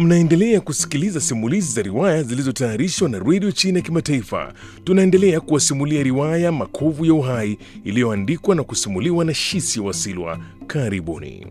Mnaendelea kusikiliza simulizi za riwaya zilizotayarishwa na redio China ya Kimataifa. Tunaendelea kuwasimulia riwaya Makovu ya Uhai iliyoandikwa na kusimuliwa na Shisi Wasilwa. Karibuni.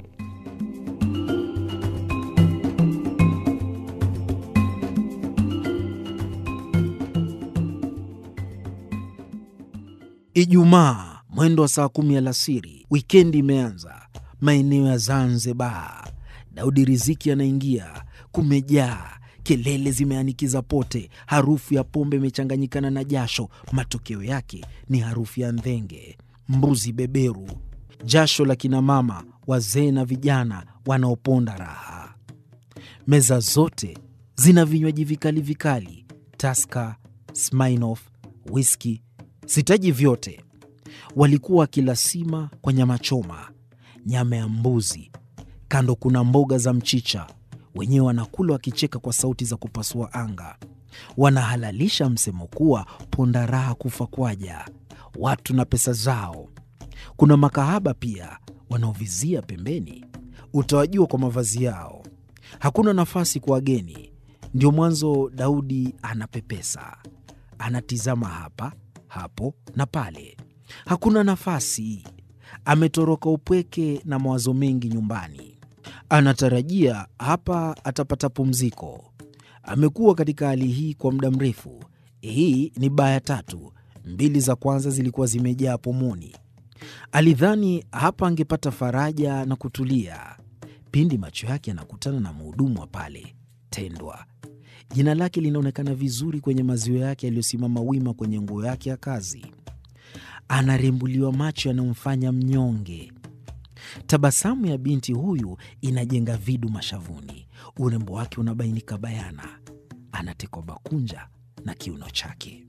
Ijumaa mwendo wa saa kumi alasiri, wikendi imeanza. Maeneo ya Zanzibar, Daudi Riziki anaingia. Kumejaa kelele, zimeanikiza pote. Harufu ya pombe imechanganyikana na jasho. Matokeo yake ni harufu ya ndhenge, mbuzi beberu, jasho la kinamama, wazee na vijana wanaoponda raha. Meza zote zina vinywaji vikali vikali, Taska, Smirnoff, whisky sitaji vyote. Walikuwa wakila sima kwa nyama choma, nyama ya mbuzi, kando kuna mboga za mchicha. Wenyewe wanakula wakicheka kwa sauti za kupasua anga. Wanahalalisha msemo kuwa ponda raha kufa kwaja, watu na pesa zao. Kuna makahaba pia wanaovizia pembeni, utawajua kwa mavazi yao. Hakuna nafasi kwa wageni, ndio mwanzo Daudi anapepesa, anatizama hapa hapo na pale, hakuna nafasi. Ametoroka upweke na mawazo mengi nyumbani. Anatarajia hapa atapata pumziko. Amekuwa katika hali hii kwa muda mrefu. Hii ni baa ya tatu, mbili za kwanza zilikuwa zimejaa pomoni. Alidhani hapa angepata faraja na kutulia, pindi macho yake yanakutana na mhudumu wa pale, Tendwa. Jina lake linaonekana vizuri kwenye maziwa yake yaliyosimama wima kwenye nguo yake ya kazi. Anarembuliwa macho yanayomfanya mnyonge. Tabasamu ya binti huyu inajenga vidu mashavuni, urembo wake unabainika bayana. Anatekwa bakunja na kiuno chake.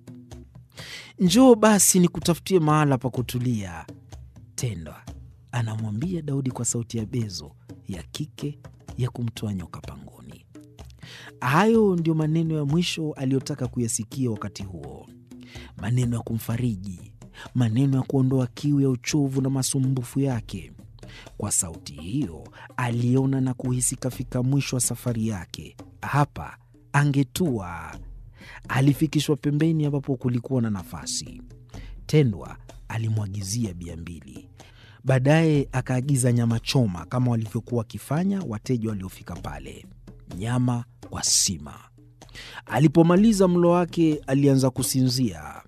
Njoo basi nikutafutie mahala pa kutulia, Tendwa anamwambia Daudi kwa sauti ya bezo ya kike ya kumtoa nyoka pangoni. Hayo ndio maneno ya mwisho aliyotaka kuyasikia wakati huo, maneno ya kumfariji, maneno ya kuondoa kiu ya uchovu na masumbufu yake. Kwa sauti hiyo aliona na kuhisi kafika mwisho wa safari yake. Hapa angetua. Alifikishwa pembeni ambapo kulikuwa na nafasi. Tendwa alimwagizia bia mbili, baadaye akaagiza nyama choma kama walivyokuwa wakifanya wateja waliofika pale nyama kwa sima. Alipomaliza mlo wake, alianza kusinzia.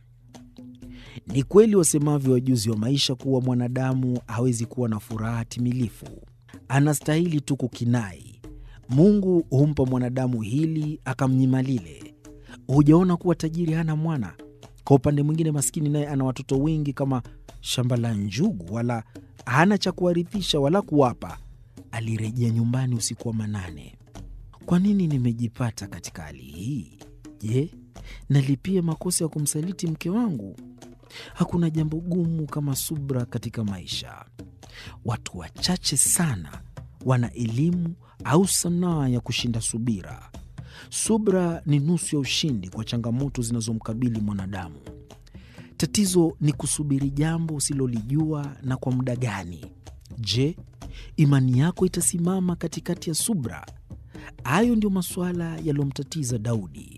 Ni kweli wasemavyo wajuzi wa maisha kuwa mwanadamu hawezi kuwa na furaha timilifu, anastahili tu kukinai. Mungu humpa mwanadamu hili akamnyima lile. Hujaona kuwa tajiri hana mwana? Kwa upande mwingine, maskini naye ana watoto wengi kama shamba la njugu, wala hana cha kuwarithisha wala kuwapa. Alirejea nyumbani usiku wa manane. Kwa nini nimejipata katika hali hii? Je, nalipia makosa ya kumsaliti mke wangu? Hakuna jambo gumu kama subra katika maisha. Watu wachache sana wana elimu au sanaa ya kushinda subira. Subra ni nusu ya ushindi kwa changamoto zinazomkabili mwanadamu. Tatizo ni kusubiri jambo usilolijua na kwa muda gani. Je, imani yako itasimama katikati ya subra? Hayo ndio masuala yaliyomtatiza Daudi.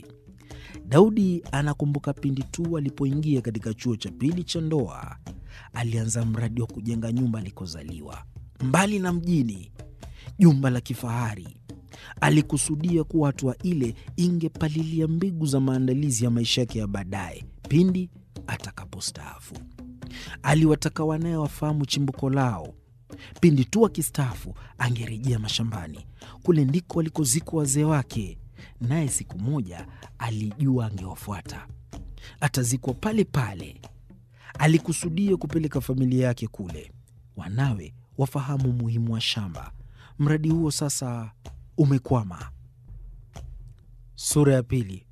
Daudi anakumbuka pindi tu alipoingia katika chuo cha pili cha ndoa, alianza mradi wa kujenga nyumba alikozaliwa, mbali na mjini, jumba la kifahari. Alikusudia kuwa hatua ile ingepalilia mbegu za maandalizi ya maisha yake ya baadaye pindi atakapostaafu. Aliwataka wanaye wafahamu chimbuko lao. Pindi tu akistaafu angerejea mashambani. Kule ndiko walikozikwa wazee wake, naye siku moja alijua angewafuata, atazikwa pale pale. Alikusudia kupeleka familia yake kule, wanawe wafahamu umuhimu wa shamba. Mradi huo sasa umekwama. Sura ya pili.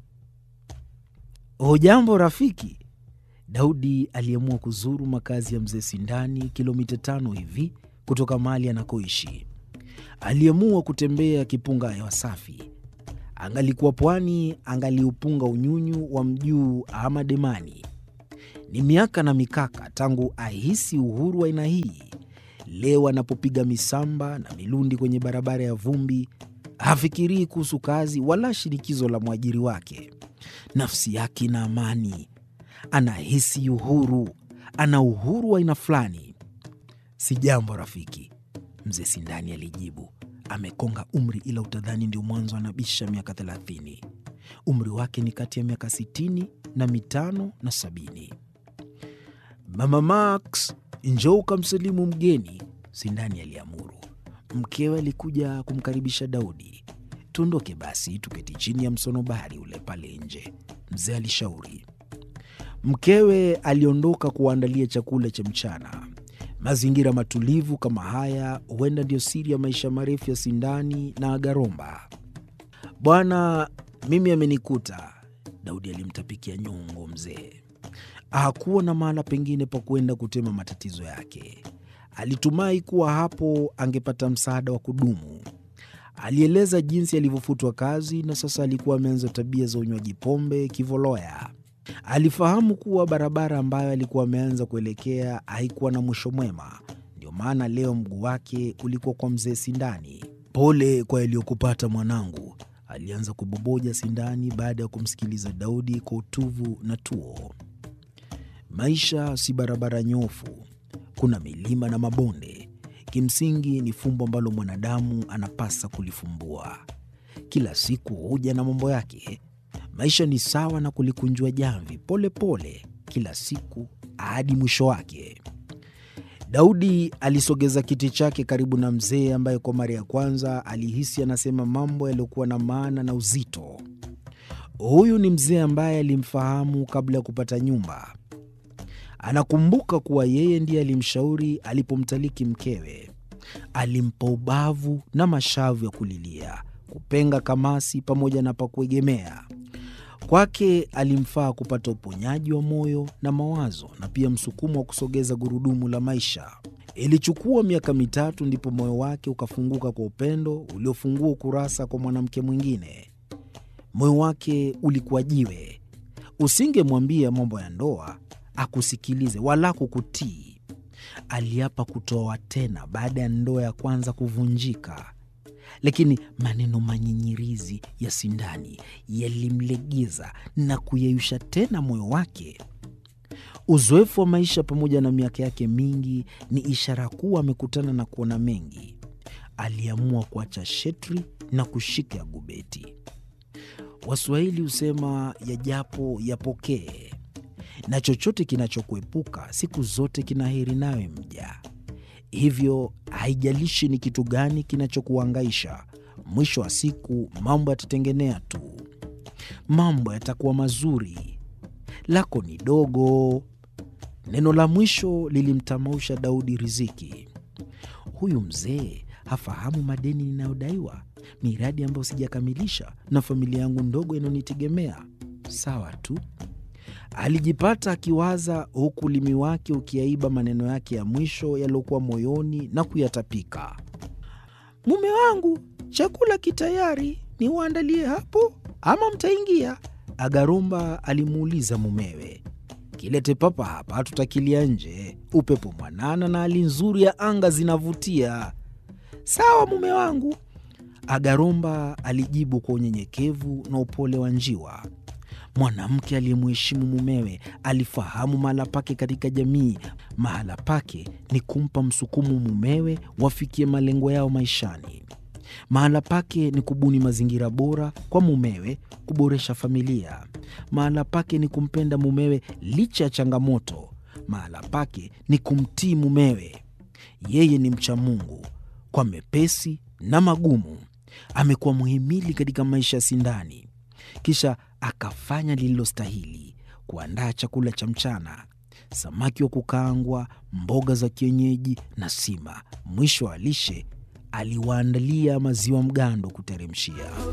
Hujambo rafiki. Daudi aliamua kuzuru makazi ya mzee Sindani, kilomita tano hivi kutoka mahali anakoishi. Aliamua kutembea akipunga hewa safi. Angalikuwa pwani, angaliupunga unyunyu wa mjuu ama demani. Ni miaka na mikaka tangu ahisi uhuru wa aina hii. Leo anapopiga misamba na milundi kwenye barabara ya vumbi, Hafikirii kuhusu kazi wala shinikizo la mwajiri wake. Nafsi yake ina amani, anahisi uhuru, ana uhuru wa aina fulani. Si jambo rafiki, mzee Sindani alijibu. Amekonga umri, ila utadhani ndio mwanzo anabisha miaka thelathini. Umri wake ni kati ya miaka sitini na mitano na sabini. Mama Max, njoo ukamsalimu mgeni, Sindani aliamuru. Mkewe alikuja kumkaribisha Daudi. Tuondoke basi, tuketi chini ya msonobari ule pale nje, mzee alishauri. Mkewe aliondoka kuwaandalia chakula cha mchana. Mazingira matulivu kama haya huenda ndiyo siri ya maisha marefu ya Sindani na Agaromba. Bwana, mimi amenikuta, Daudi alimtapikia nyongo mzee. Hakuwa na mahala pengine pa kwenda kutema matatizo yake. Alitumai kuwa hapo angepata msaada wa kudumu. Alieleza jinsi alivyofutwa kazi na sasa alikuwa ameanza tabia za unywaji pombe kivoloya. Alifahamu kuwa barabara ambayo alikuwa ameanza kuelekea haikuwa na mwisho mwema. Ndio maana leo mguu wake ulikuwa kwa mzee Sindani. Pole kwa yaliyokupata mwanangu, alianza kuboboja Sindani baada ya kumsikiliza Daudi kwa utuvu na tuo. Maisha si barabara nyofu, kuna milima na mabonde. Kimsingi ni fumbo ambalo mwanadamu anapasa kulifumbua. Kila siku huja na mambo yake. Maisha ni sawa na kulikunjua jamvi pole pole, kila siku hadi mwisho wake. Daudi alisogeza kiti chake karibu na mzee ambaye kwa mara ya kwanza alihisi anasema mambo yaliyokuwa na maana na uzito. Huyu ni mzee ambaye alimfahamu kabla ya kupata nyumba. Anakumbuka kuwa yeye ndiye alimshauri alipomtaliki mkewe. Alimpa ubavu na mashavu ya kulilia, kupenga kamasi pamoja na pa kuegemea. Kwake alimfaa kupata uponyaji wa moyo na mawazo na pia msukumo wa kusogeza gurudumu la maisha. Ilichukua miaka mitatu ndipo moyo wake ukafunguka kwa upendo uliofungua ukurasa kwa mwanamke mwingine. Moyo wake ulikuwa jiwe. Usingemwambia mambo ya ndoa akusikilize wala kukutii. Aliapa kutoa tena baada ya ndoa ya kwanza kuvunjika, lakini maneno manyinyirizi ya Sindani yalimlegeza na kuyeyusha tena moyo wake. Uzoefu wa maisha pamoja na miaka yake mingi ni ishara kuwa amekutana na kuona mengi. Aliamua kuacha shetri na kushika ya gubeti. Waswahili husema yajapo yapokee na chochote kinachokuepuka siku zote kina heri nawe mja. Hivyo haijalishi ni kitu gani kinachokuangaisha, mwisho wa siku mambo yatatengenea tu, mambo yatakuwa mazuri. Lako ni dogo. Neno la mwisho lilimtamausha Daudi riziki. Huyu mzee hafahamu madeni ninayodaiwa, miradi ambayo sijakamilisha, na familia yangu ndogo inayonitegemea. Sawa tu alijipata akiwaza huku ulimi wake ukiaiba maneno yake ya mwisho yaliyokuwa moyoni na kuyatapika. Mume wangu, chakula kitayari, niwaandalie hapo ama mtaingia? Agaromba alimuuliza mumewe. Kilete papa hapa, tutakilia nje. Upepo mwanana na hali nzuri ya anga zinavutia. Sawa mume wangu, Agaromba alijibu kwa unyenyekevu na upole wa njiwa. Mwanamke aliyemheshimu mumewe alifahamu mahala pake katika jamii. Mahala pake ni kumpa msukumo mumewe wafikie malengo yao maishani. Mahala pake ni kubuni mazingira bora kwa mumewe, kuboresha familia. Mahala pake ni kumpenda mumewe licha ya changamoto. Mahala pake ni kumtii mumewe. Yeye ni mcha Mungu kwa mepesi na magumu. Amekuwa muhimili katika maisha ya Sindani. Kisha akafanya lililostahili, kuandaa chakula cha mchana, samaki wa kukaangwa, mboga za kienyeji na sima. Mwisho wa lishe aliwaandalia maziwa mgando kuteremshia.